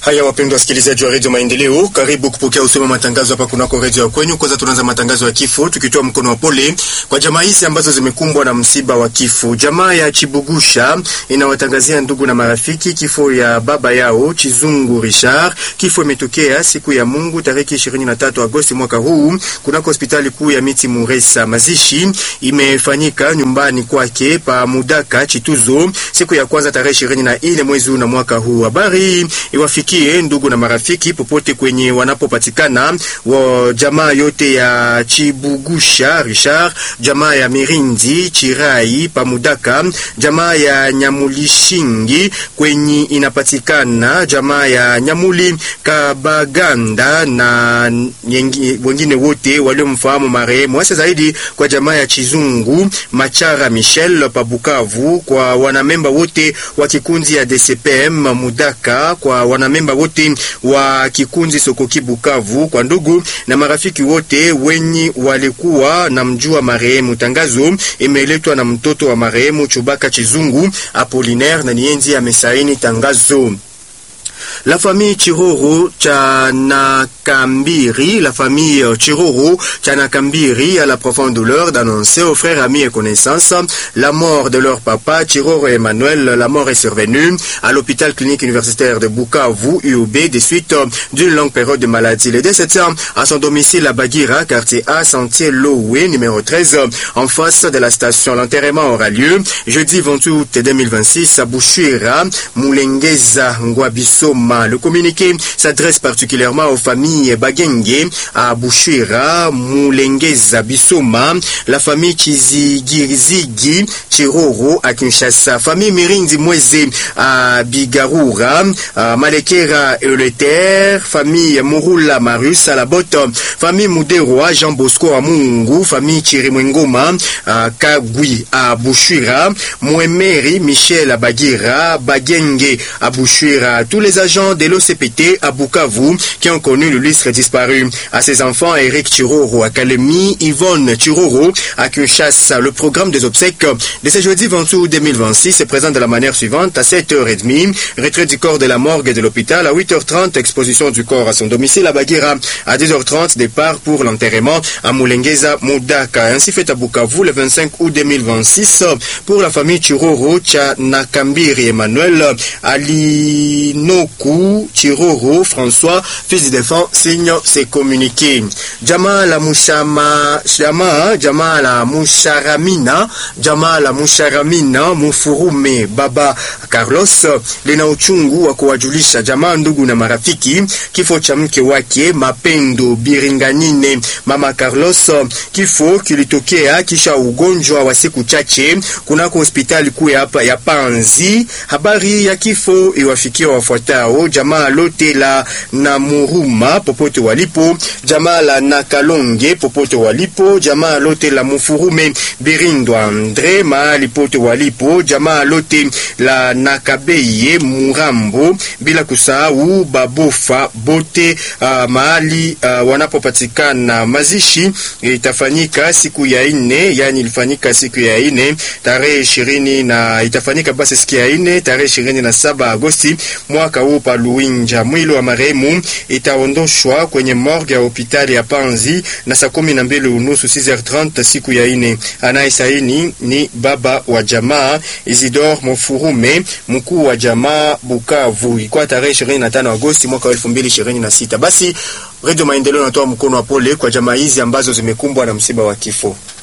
Haya, wapendwa wasikilizaji wa redio Maendeleo, karibu kupokea usoma matangazo hapa kunako redio ya kwenyu. Kwanza tunaanza matangazo ya kifo tukitoa mkono wa pole kwa jamaa hizi ambazo zimekumbwa na msiba wa kifo. Jamaa ya Chibugusha inawatangazia ndugu na marafiki kifo ya baba yao Chizungu Richard. Kifo imetokea siku ya Mungu tarehe 23 Agosti mwaka huu kunako hospitali kuu ya Miti Muresa. Mazishi imefanyika nyumbani kwake pa Mudaka Chituzo siku ya kwanza tarehe 24 mwezi huu na mwaka huu. Habari iwafikie ndugu na marafiki popote kwenye wanapopatikana wa jamaa yote ya Chibugusha Richard, jamaa ya Mirindi Chirai Pamudaka, jamaa ya Nyamulishingi kwenye inapatikana jamaa ya Nyamuli Kabaganda na nyengi, wengine wote waliomfahamu marehemu, hasa zaidi kwa jamaa ya Chizungu Machara Michel Pabukavu, kwa wanamemba wote wa kikundi ya DCPM Mudaka, kwa wanamemba wote wa kikundi Sokoki Bukavu, kwa ndugu na marafiki wote wenye walikuwa na mjua marehemu. Tangazo imeletwa na mtoto wa marehemu Chubaka Chizungu Apolinaire na nienzi amesaini tangazo. La famille Chiroro cha Nakambiri, la famille Chiroro cha Nakambiri a la profonde douleur d'annoncer aux frères, amis et connaissances la mort de leur papa Chiroro Emmanuel. La mort est survenue à l'hôpital clinique universitaire de Bukavu, UOB, des suites d'une longue période de maladie. Le décès à son domicile à Bagira, quartier A, sentier Lowe, numéro 13, en face de la station. L'enterrement aura lieu jeudi 28 août 2026 à Bouchira, Moulengeza, Ngwabisoma. Le communiqué s'adresse particulièrement aux familles Bagenge à Bouchira, Moulengeza, Bisoma, la famille Chizigirizigi, Chiroro à Kinshasa, famille Mirindi Mweze à Bigarura, à Malekera et le Terre, famille Murula Marus à la botte, famille Muderoa, Jean Bosco à Mungu, famille Chirimwengoma à Kagui à Bouchira, Mouemeri Michel à Bagira, Bagenge à Bouchira, tous les agents de l'OCPT à Bukavu qui ont connu le lustre disparu. À ses enfants, Eric Chiroro à Kalemi, Yvonne Chiroro à Kinshasa. Le programme des obsèques de ce jeudi 28 août 2026 se présente de la manière suivante à 7h30, retrait du corps de la morgue et de l'hôpital à 8h30, exposition du corps à son domicile à Bagira à 10h30, départ pour l'enterrement à Moulengeza Moudaka. Ainsi fait à Bukavu le 25 août 2026 pour la famille Chiroro Nakambiri Emmanuel Alinoku Chiroro François, fils du défunt, signe ses communiqués. Jamaa la Mushama, Jamaa, Jamaa la Musharamina, Jamaa la Musharamina Mufurume Baba Carlos lina uchungu wa kuwajulisha jamaa, ndugu na marafiki kifo cha mke wake Mapendo Biringanine Mama Carlos. Kifo kilitokea kisha ugonjwa wa siku chache kunako hospitali kuu hapa ya Panzi. Habari ya kifo iwafikia wafuatao: jamaa lote la Namuruma popote walipo, jamaa la Nakalonge popote walipo, jamaa lote la Mufurume Birindo Andre mahali pote walipo, jamaa lote la Nakabeye Murambo, bila kusahau Babofa bote uh, mahali uh, wanapopatikana. Mazishi itafanyika siku ya ine, yani ilifanyika siku ya ine tarehe ishirini na itafanyika basi siku ya ine tarehe ishirini na saba Agosti mwaka huu pa Luinja. Mwili wa marehemu itaondoshwa kwenye morgue ya hospitali ya Panzi na saa kumi na mbili unusu 6h30 siku ya ine. Anayesaini ni baba wa jamaa Isidore Mofurume, mkuu wa jamaa Bukavu. Ilikuwa tarehe 25 Agosti mwaka 2026. Basi Radio Maendeleo inatoa mkono wa pole kwa jamaa hizi ambazo zimekumbwa na msiba wa kifo.